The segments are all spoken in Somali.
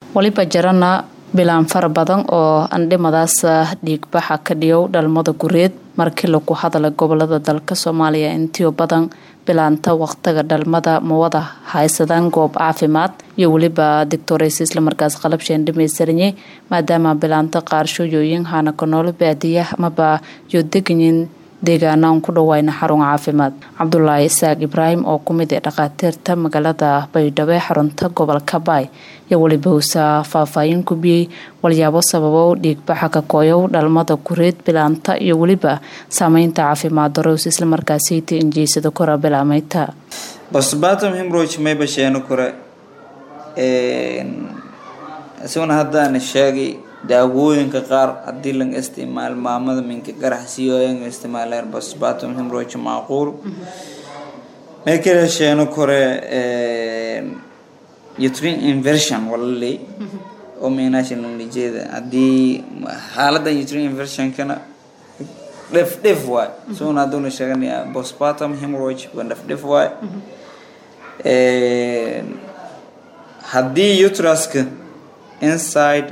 waliba jarana bilaan fara badan oo andhimadaas dhiigbaxa ka dhigow dhalmada gureed markii lagu hadala gobolada dalka soomaaliya intiyo badan bilaanta waqtiga dhalmada mawada haysadaan goob caafimaad iyo weliba doctores islamarkaas qalabsheen dhamaystiranye maadaama bilaanta qaarshooyooyin hana ka nool baadiya amaba yo deganyin deegaanaan ku dhawayna xarun caafimaad cabdulaahi isaaq ibraahim oo kumid ee dhakhaatiirta magaalada baydhabo ee xarunta gobolka baay iyo weliba usa faahfaahin kubiyey walyaabo sababow dhiigbaxa ka kooyow dhalmada gureed bilaanta iyo weliba saameynta caafimaad darows islamarkaasiyta injeysada kora bilaameyta bosbatom himroch mayba sheeno kore isaguna haddaana sheegay daawooyinka qaar haddii laga isticmaalo maamada minka garax siyoyan isticmaaleen bosbatom himroch macquul may kala sheeno kore utrine inversion walaley oo meenaashan lanlijeeda haddii xaaladan utrine inversionkana dhef dhef waay isaguna hadduuna sheeganaya bosbatom himroch waa dhef dhef waay haddii utraska inside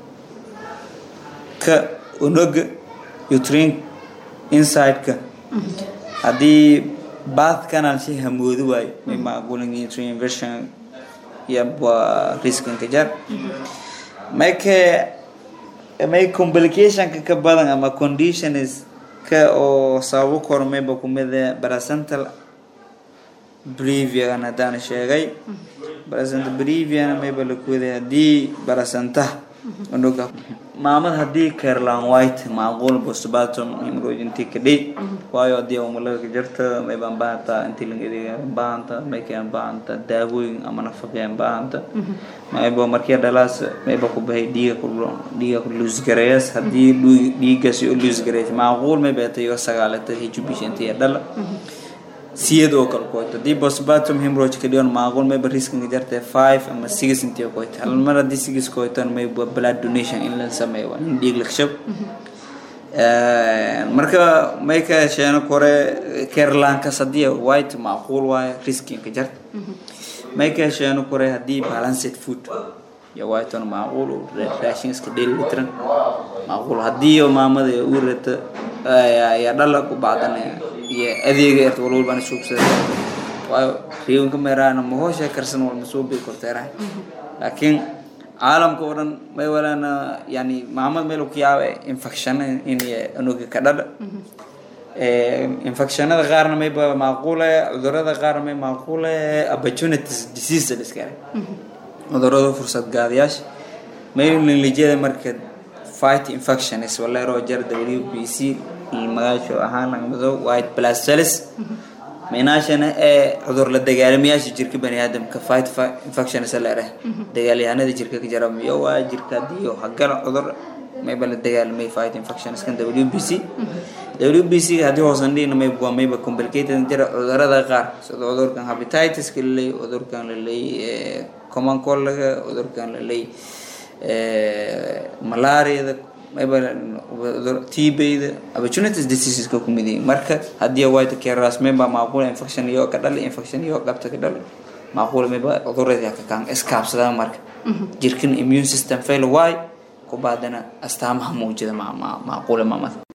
ka unoga utrine inside-ka haddii bath canal si hamoodo waayo may macquulan utrine inversion yabwa riskinka jar may ka may complicationka ka badan ama conditions ka oo sababo koro mayba kumida bracental brevian haddaan sheegay barasanta brevian mayba lakuwaday haddii barasanta unuga maamad haddii carolan white macquul bosbatom hemorrhoid intii kadhi waayo haddii umalaga jarta maybaan baahanta intii laga adeega baahanta maykeen baahanta daawooyin ama nafaqeen baahanta mayba markii dhalaas mayba ku bahay dhiiga ku dhiiga ku luusgareeyas haddii dhiigaasi u luusgareeyas macquul mayba tayo sagaalata hijubish intii dhala siyad oo kale koyto haddii bosbatom hemorrhoid ka dhigan macquul mayba riskinka jartee five ama six intii koyto hal mar haddii six koyton mayba blood donation in la sameeyo waa in dhiig lakshab marka may ka sheeno kore carolankas haddii white macquul waayo riskinka jarta may ka sheeno kore haddii balanced food iyo whiton macquul raashin iska dheeli litran macquul haddii maamada u rata yaa dhala ku bacdanaya iyo adeega erta wal walbaan suubsada waayo riiwanka meeraana mahoosha karsan wal masoo bii korteerahay laakiin caalamka oo dhan may walaana yani maamad meel ku yaaba infectiona in anuga ka dhadha infectionada qaarna mayba macquule cudurada qaarna may macquule opportunities disease liskale cudurada fursad gaadayaasha may linlijada marka fight infections waleeroo jar w b c magaasho ahaan lagmado white blood cells minaashana ee cudur la dagaalamayaasha jirka bani aadamka fight infections leerah dagaalyahanada jirka ka jara miyo waa jirka haddii hagala cudur mayba la dagaalamay fight infections kan w b c w b c haddii hoosan dhigna may waa mayba complicated jira cudurada qaar sida cudurkan hepatitis-ka laleey cudurkan laleey common cold-ga cudurkan laleey malaariada mayba tbda opportunities diseaseska ku mid yihiin marka haddii white caras mayba macquul infection iyo ka dhali infection iyo qabta ka dhali macquul mayba cudurada ka kaan iskaabsadaan marka jirkan immune system fail why ku baadana astaamaha muujida macquule maamada